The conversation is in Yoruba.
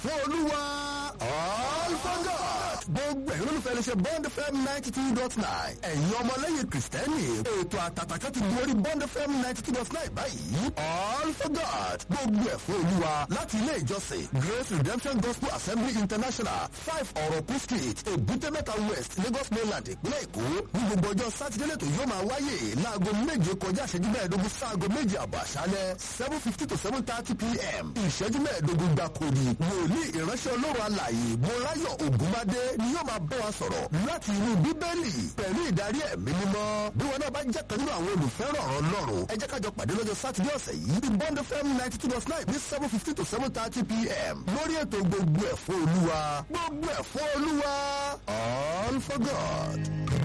fún olúwa all for God. gbogbo ẹ̀yin olólùfẹ́ iléeṣẹ́ bond fm ninety two dot nine ẹ̀yin ọmọlẹ́yìn kìrìsìtẹ́nì ètò àtàtàkà ti gorí bond fm ninety two dot nine báyìí all for God gbogbo ẹ̀ fún olúwa láti ilé ìjọsìn grace redemption gospel assembly international five ọ̀rọ̀kú street èbúté-mẹ́ta west lagos mainland ìpínlẹ̀ èkó ní gbogbo ọjọ́ sátidé lẹ́tọ̀ yóò máa wáyé láago méje kọjá ìṣẹ́jú mẹ́ẹ̀ẹ́dógún sáago méje àbọ̀ àṣálẹ́ seven fifty to seven thirty pm ìṣẹ́jú mẹ́ẹ̀ẹ́dógún gbàkúrì wòlíì ìránṣẹ́ olóró alàyè mọ́ráyọ̀ ògúnmádé ni yóò máa bọ́ wa sọ̀rọ̀ láti inú bíbélì pẹ̀lú ìdarí ẹ̀mí mímọ́ bí wọn náà bá jẹ́ kan nínú àwọn olùfẹ́ràn ọ̀rọ̀ ọlọ́run ẹ jẹ́ kájọ pàdé lọ́jọ́ sátidé ọ̀sẹ̀ yìí ní bond fm ninety two dot nine ní seven fifty to seven thirty pm lórí ètò gbogbo ẹ̀fọ́ olúwa gbogbo ẹ̀fọ́ olúwa all for god.